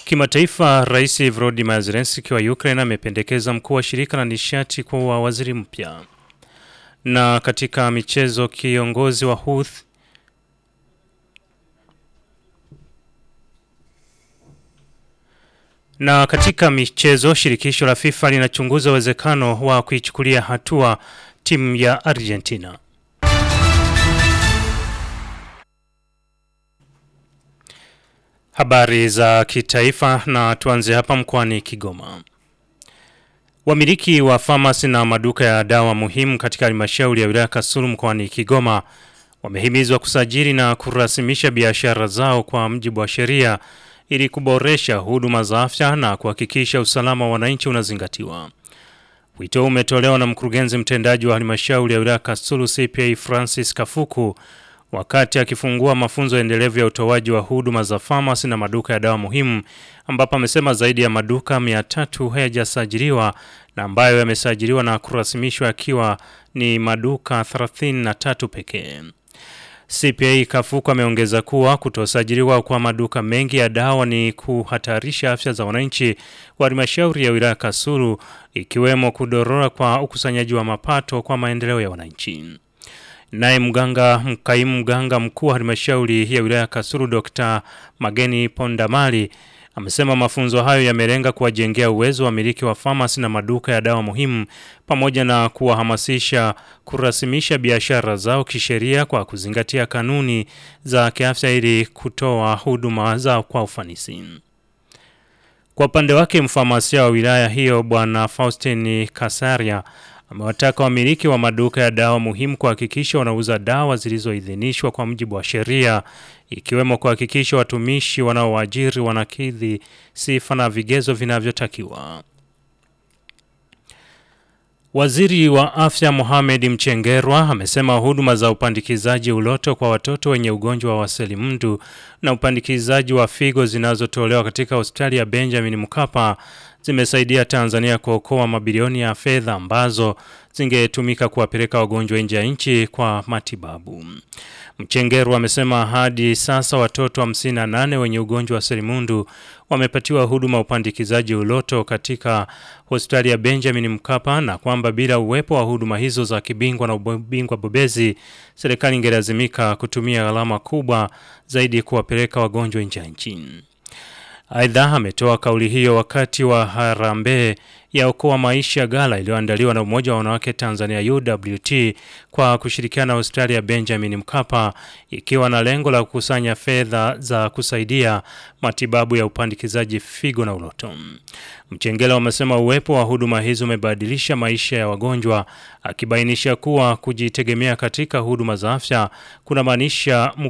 Kimataifa, Rais Volodymyr Zelensky wa Ukraine amependekeza mkuu wa shirika la nishati kuwa waziri mpya. Na katika michezo, kiongozi wa Houthi Na katika michezo, shirikisho la FIFA linachunguza uwezekano wa kuichukulia hatua timu ya Argentina. Habari za kitaifa na tuanze hapa mkoani Kigoma. Wamiliki wa famasi na maduka ya dawa muhimu katika halmashauri ya wilaya Kasulu mkoani Kigoma wamehimizwa kusajili na kurasimisha biashara zao kwa mujibu wa sheria ili kuboresha huduma za afya na kuhakikisha usalama wa wananchi unazingatiwa. Wito umetolewa na mkurugenzi mtendaji wa halmashauri ya wilaya Kasulu CPA Francis Kafuku wakati akifungua mafunzo endelevu ya utoaji wa huduma za famasi na maduka ya dawa muhimu, ambapo amesema zaidi ya maduka 300 hayajasajiliwa na ambayo yamesajiliwa na kurasimishwa yakiwa ni maduka 33 pekee. CPA Kafuku ameongeza kuwa kutosajiliwa kwa maduka mengi ya dawa ni kuhatarisha afya za wananchi wa halmashauri ya wilaya Kasulu, ikiwemo kudorora kwa ukusanyaji wa mapato kwa maendeleo ya wananchi. Naye mganga mkaimu mganga mkuu wa halmashauri ya wilaya Kasulu Dr. Mageni Pondamali amesema mafunzo hayo yamelenga kuwajengea uwezo wa miliki wa famasi na maduka ya dawa muhimu pamoja na kuwahamasisha kurasimisha biashara zao kisheria kwa kuzingatia kanuni za kiafya ili kutoa huduma zao kwa ufanisi. Kwa upande wake mfamasia wa wilaya hiyo Bwana Faustin Kasaria amewataka wamiliki wa maduka ya dawa muhimu kuhakikisha wanauza dawa zilizoidhinishwa kwa mujibu wa sheria ikiwemo kuhakikisha watumishi wanaowaajiri wanakidhi sifa na vigezo vinavyotakiwa. Waziri wa Afya Mohamed Mchengerwa amesema huduma za upandikizaji uloto kwa watoto wenye ugonjwa wa selimundu na upandikizaji wa figo zinazotolewa katika hospitali ya Benjamin Mkapa zimesaidia Tanzania kuokoa mabilioni ya fedha ambazo zingetumika kuwapeleka wagonjwa nje ya nchi kwa matibabu. Mchengerwa amesema hadi sasa watoto 58 wenye ugonjwa wa selimundu wamepatiwa huduma upandikizaji uloto katika hospitali ya Benjamin Mkapa na kwamba bila uwepo wa huduma hizo za kibingwa na ubingwa bobezi, serikali ingelazimika kutumia gharama kubwa zaidi kuwapeleka wagonjwa nje ya nchi. Aidha, ametoa kauli hiyo wakati wa harambee ya okoa maisha gala iliyoandaliwa na Umoja wa Wanawake Tanzania UWT kwa kushirikiana na hospitali ya Benjamin Mkapa ikiwa na lengo la kukusanya fedha za kusaidia matibabu ya upandikizaji figo na uloto. Mchengela amesema uwepo wa huduma hizo umebadilisha maisha ya wagonjwa, akibainisha kuwa kujitegemea katika huduma za afya kunamaanisha